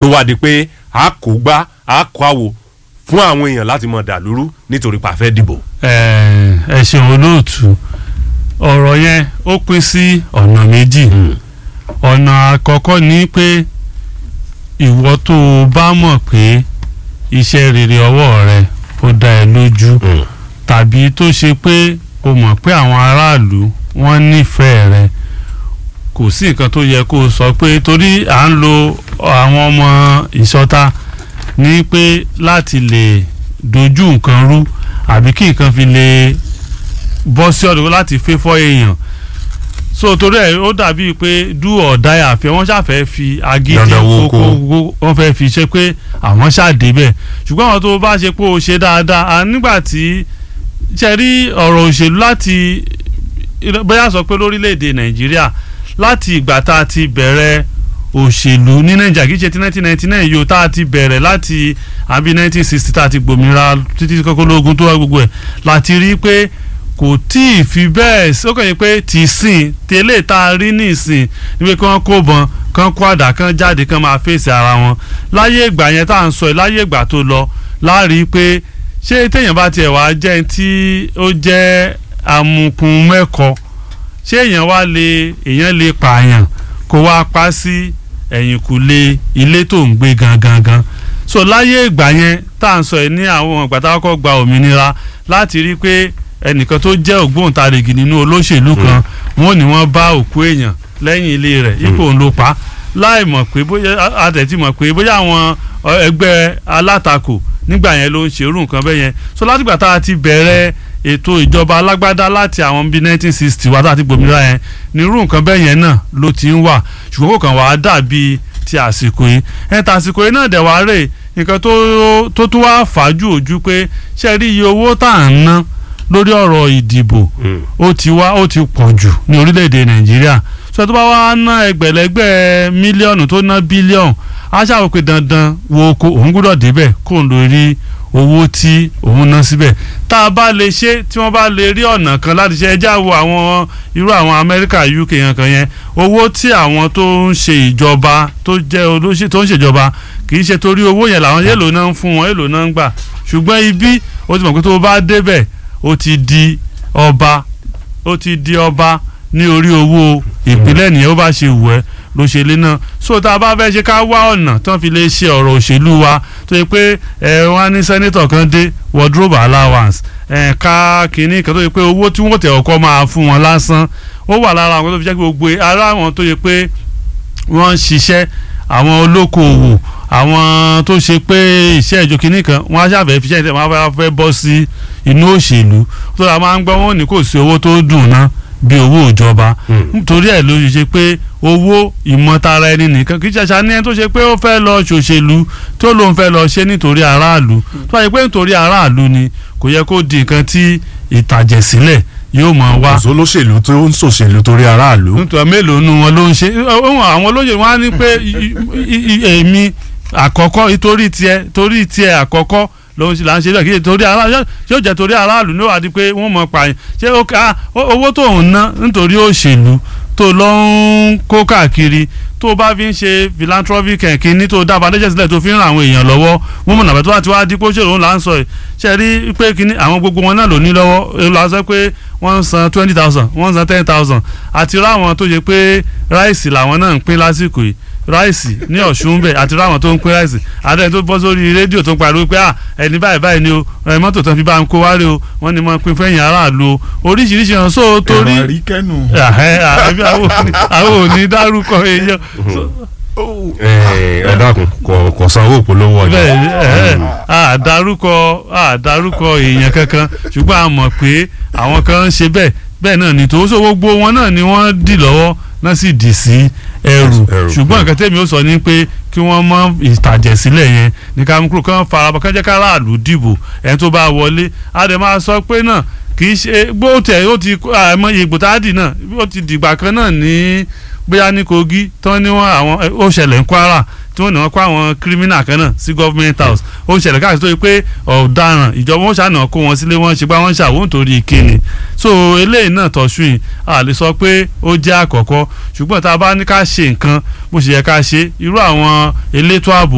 tó wá di pé a kò gbá a kó àwò fún àwọn èèyàn láti mọ̀ dàlúrú nítorí pa fẹ́ dìbò. ẹ ẹ ṣeun olóòtú ọ̀rọ̀ yẹn ó pín sí ọ̀nà méjì ọ̀nà àkọ́kọ́ ni pé ìwọ tó o bá mọ̀ pé iṣẹ́ rere ọwọ́ rẹ ó dá ẹ lójú tàbí tó ṣe pé o mọ̀ pé àwọn aráàlú wọ́n nífẹ̀ẹ́ rẹ kò sí nǹkan tó yẹ kó o sọ pé torí à ń lo àwọn ọmọ ìṣọ̀ta ní pé láti lè dojú nǹkan rú àbí kí nǹkan fi lè bọ́ sí ọ̀dọ̀ láti fẹ́ fọ́ èèyàn so torí ẹ̀ ó dàbí pé do or die àfẹ́ wọ́n ṣàfẹ́ fi agídí Dandan wo kókó wọ́n fẹ́ fi ṣe pé àwọn ṣàdé bẹ̀ ṣùgbọ́n àwọn tó bá ṣe pé o ṣe dáadáa à nígbà tí ṣe rí ọ̀rọ̀ òṣèlú láti bóyá sọ pé lórílẹ̀‐èdè nàìjíríà láti ìgbà tá a ti bẹ̀rẹ̀ òṣèlú ní nàìjíríà kì í ṣe ti nineteen ninety nine yìí o tá a ti bẹ̀rẹ̀ láti àbí nineteen sixty tá a ti gbòmìnira títí kọ́kọ́ lóògùn tó wá gbogbo ẹ̀ láti rí i pé kò tí ì fi bẹ́ẹ̀ ó kàn yín pé tì í sìn tẹ́lẹ̀ tá a rí ní ìsìn níbi kí wọ́n kó bọn kán kó àdá kán jáde kán máa fèsì ara wọn láyé ìgbà yẹn tá à ń sọ ẹ̀ láyé ìgbà tó lọ láàrí pé ṣé téèyàn bá tiẹ̀ wá jẹ́ tí ó jẹ́ amukun mẹ́kọ ṣé èèyàn wá lè èèyàn lè pààyàn kó wá pa sí ẹ̀yìnkùlé ilé tó ń gbé gangan gan so láyé ìgbà yẹn tá à ń sọ ẹ̀ ní àwọn ìgbà tá a kọ́kọ́ gba òmìnira láti rí pé ẹnìkan tó jẹ́ ògbóǹtarìgì nínú olóṣèlú kan wọ́n ní wọ́n bá òkú èèyàn lẹ́yìn ilé rẹ̀ ipò òun ló pa láì mọ̀ pé bóyá àtẹ̀tí mọ̀ pé bóyá àwọn ẹgbẹ́ alátakò nígbà yẹn ló ń ṣerú nǹkan bẹ́ẹ̀ yẹn so látìgbà tá a ti bẹ̀rẹ̀ ètò ìjọba alágbádá láti àwọn bíi nineteen sixty wá tá a ti gbòmìnira yẹn ní irú nǹkan bẹ́ẹ̀ yẹn náà ló ti ń wà ṣùgbọ́n kò kàn wá dàbí ti àsìkò yìí ẹ̀ tàsìkò yìí náà dẹ̀ wá rè nǹkan tó tún wá fàájú ojú pé ṣe rí iye owó tá à ń ná lórí ọ̀rọ̀ ìdìbò ó ti wá ó ti pọ̀ jù ní orílẹ̀-èdè nàìjíríà sọ tó bá wá ná ẹgbẹ̀lẹ́gbẹ̀ mílíọ̀nù tó ná bílíọ̀nù á ṣàwọ̀ pé dandan wo oko òun gbúdọ̀ débẹ̀ kó ń lórí owó tí òun ná síbẹ̀ tá a bá lè ṣe tí wọ́n bá lè rí ọ̀nà kan láti ṣe ẹjá wo àwọn irú àwọn amẹ́ríkà uk yẹn kan yẹn owó tí àwọn tó ń ṣe ìjọba tó jẹ́ olóṣè tó ń ṣèjọba kì í ṣe torí owó yẹn làwọn èlò náà ń fún wọn èlò náà ń gbà ṣùgbọ́n ibi ó ti mọ̀ pé tó bá débẹ̀ ó ti di ọba ó ti di ọba ní orí owó ìpínlẹ̀ nìyẹn ó bá ṣe wù ẹ́ ló ṣe lé náà so tá a bá fẹ́ ṣe ká wá ọ̀nà tán fi lè ṣe ọ̀rọ̀ òṣèlú wa tó yẹ pé ẹ wọ́n á ní sẹ́nítọ̀ kan dé wardrobe allowance ẹ ká kínní kan tó yẹ pé owó tí wọ́n tẹ̀ ọkọ máa fún wọn lásán ó wà lára àwọn tó fi jẹ́ pé gbogbo ara àwọn tó yẹ pé wọ́n ń ṣiṣẹ́ àwọn olókoòwò àwọn tó ṣe pé iṣẹ́ ìjọ kínní kan wọ́n á ṣàfẹ́ fi iṣẹ́ ìtẹ̀ wọ́n á fẹ́ bọ́ sí inú òṣèlú tó dáa máa ń gbọ́ wọn ní kò sí owó tó dùn ná bí owó ìjọba nítorí ẹ̀ ló ṣe pé owó ìmọ̀tara ẹni nìkan kì í ṣàṣà ní ẹni tó ṣe pé ó fẹ́ lọ ṣòṣèlú tó lóun fẹ́ lọ ṣe nítorí aráàlú tó wáyé pé nítorí aráàlú ni kò yẹ kó di nǹkan tí ìtàjẹ̀sílẹ̀ yóò máa wá. kò sólóṣèlú tó ń ṣòṣèlú torí aráàlú. nítorí mélòó nu wọn ló ń ṣe àwọn olóyè wọn á ní pé èmi àkọ́kọ́ torí tiẹ̀ torí tiẹ̀ àkọ́kọ́ ló ń ṣe là ń ṣe bẹ́ẹ̀ kí ṣe torí aráàlú yóò jẹ́ torí aráàlú ní wàá di pé wọ́n mọ̀ pààyàn ṣé owó tó ń ná nítorí òṣèlú tó lọ ń kó káàkiri tó bá fi ń ṣe philanthropic kìíní tó dábàá lẹ́jẹ̀ sílẹ̀ tó fi ń ran àwọn èèyàn lọ́wọ́ wọ́n mọ̀ nàbẹ́ tó bá ti wá dípò ṣèlú òun là ń sọ ẹ̀ ṣe rí pé kìíní àwọn gbogbo wọn náà ló ní lọ́wọ́ èlò àṣẹ pé wọ́n ń san twenty thousand wọ́n ń san ten thousand àti ráwọn tó ṣe pé ráìsì làwọn náà ń pín lásìkò yìí ráìsì ní ọ̀ṣun bẹ̀ àti ráwọn tó ń pín ráìsì àdéhùn tó bọ́ sórí rédíò tó ń pariwo pé à ẹni báyìí báyìí ni o mọ́tò tán fi bá ń kó wáré o wọ́n ní mọ́ pín fẹ́yìn aráàlú o oríṣiríṣi hàn sóò torí ẹ̀rọ àríkẹ́nu. àwọn ò ní dárúkọ èèyàn ẹ dákun kò kò sanwó polówó ọjà. bẹ́ẹ̀ àdárúkọ àdárúkọ èèyàn kankan ṣùgbọ́n a mọ̀ pé àwọn kan ń ṣe bẹ́ẹ̀ bẹ́ẹ̀ náà ni tòun sọ gbogbo wọn náà ni wọ́n dì lọ́wọ́ náà sì dì sí ẹrù ṣùgbọ́n nǹkan tẹ́mi ó sọ ni pé kí wọ́n mọ ìtàjẹ̀sílẹ̀ yẹn ní kámukúrò kan farabọ̀ kán jẹ́ ká aráàlú dìbò ẹni tó bá wọlé a dẹ̀ máa sọ pé náà kì í ṣe bó tẹ̀ ó ti àìmọye ìgbò tá a dì náà ó ti dìgbà kan náà ní bóyá ní Kogi tán ní wọn àwọn ó ṣẹlẹ̀ ń Kwara tí wọ́n ní wọ́n kó àwọn kírímínà kan náà sí government house ó ń ṣẹlẹ̀ káàkiri tó yẹ pé ọ̀daràn ìjọba wọn ṣàna kó wọn sílé wọn ṣe gbá wọn ṣàwọn nítorí ìkíni so eléyìí náà tọ̀sù yìí a lè sọ pé ó jẹ́ àkọ́kọ́ ṣùgbọ́n tá a bá ní ká ṣe nǹkan bó ṣe yẹ ká ṣe irú àwọn elétò ààbò